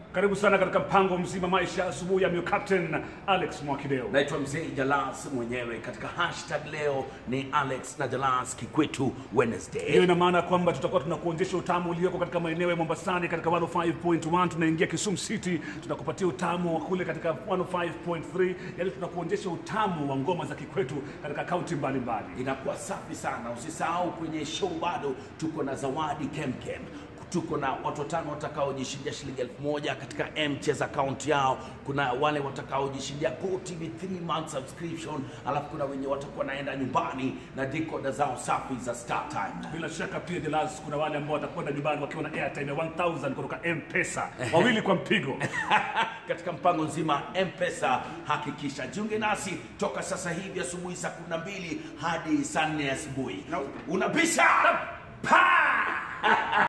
Karibu sana katika mpango mzima maisha asubuhi ya Mio Captain Alex Mwakideo. Naitwa Mzee Jalas mwenyewe. Katika hashtag leo ni Alex na Jalas Kikwetu Hiyo Wednesday. ina maana kwamba tutakuwa tunakuonyesha utamu ulioko katika maeneo ya Mombasani katika 105.1, tunaingia Kisumu City, tunakupatia utamu wa kule katika 105.3, yani tunakuonyesha utamu wa ngoma za kikwetu katika kaunti mbalimbali. Inakuwa safi sana. Usisahau kwenye show bado tuko na zawadi kemkem. Tuko na watu watano watakaojishindia shilingi elfu moja katika mcheza account yao. Kuna wale watakaojishindia GoTV 3 month subscription, alafu kuna wenye watakuwa naenda nyumbani na decoder zao safi za Star Time. Bila shaka pia Jelas, kuna wale ambao watakwenda nyumbani wakiwa na airtime ya 1000 kutoka M-Pesa, wawili kwa mpigo. katika mpango nzima mpesa hakikisha jiunge nasi toka sasa hivi asubuhi saa 12 hadi saa 4 asubuhi unabisha pa